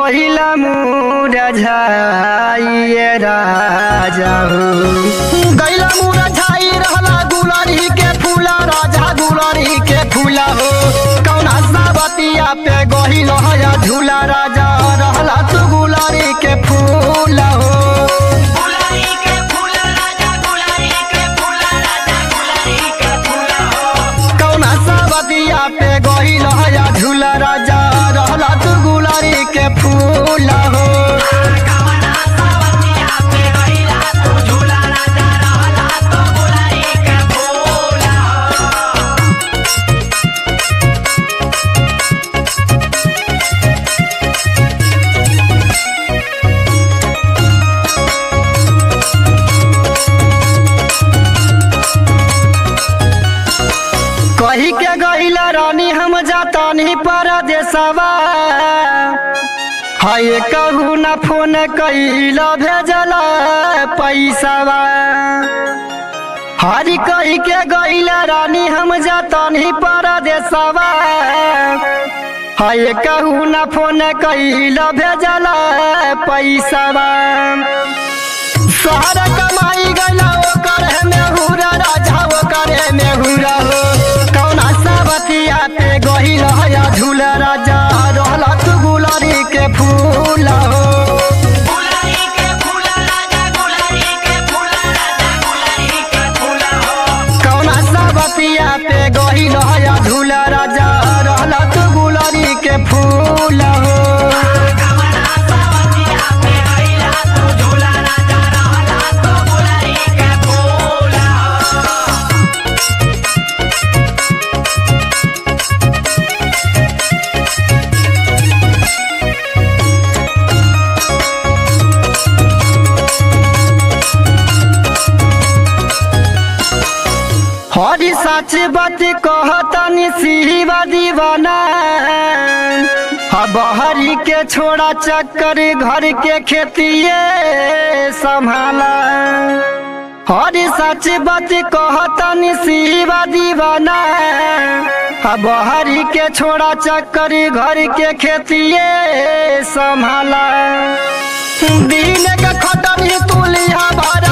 गहिला मुरझाइए राजा हो गैला मुरझाई रहला गुलरी के फूला राजा गुलरी के फूला हो कौना सावतिया पे गहिल हया झूला राजा रहला तू गुलरी के फूला हो गुलारी के फूल राजा गुलारी के फूल राजा गुलारी के फूल हो कौना सावतिया पे गहिल हया झूला राजा रहला तू गुलरी के फूला हो कवना सावतिया पे गइला तू झूला राजा रहला तो गुलारी के फूल हो कही के गईला रानी हम जातानी परदेसवा हाय कहू न फोन कैला भेजला पैसावा हरी कही के गईला रानी हम जातानी परदेसवा हाय कहू न फोन कैला भेजला पैसावा सारा कमाई गला ओकर में हुरा राजा ओकर में हुरा हो कौना सावतिया पे गहिल हया झूला राजा रहला तू गुलारी के फूल हो गुलारी के फूल राजा गुलारी के फूल राजा गुलारी के फूल हो कौना सावतिया पे गहिल हया झूला राजा रहला तू गुलारी के फूल हो कवना सावतिया पे गइला तू झूला राजा रहला तो गुलारी के फूल हो हरी सच बात कहतनी सिवा दीवाना बहरी के छोड़ा चक्कर घर के खेतिए संभाला हरी सच बात कहतनी सिवा दीवाना बहरी के छोड़ा चक्कर घर के खेतिए संभाला दिन के खटरी तुलिया भर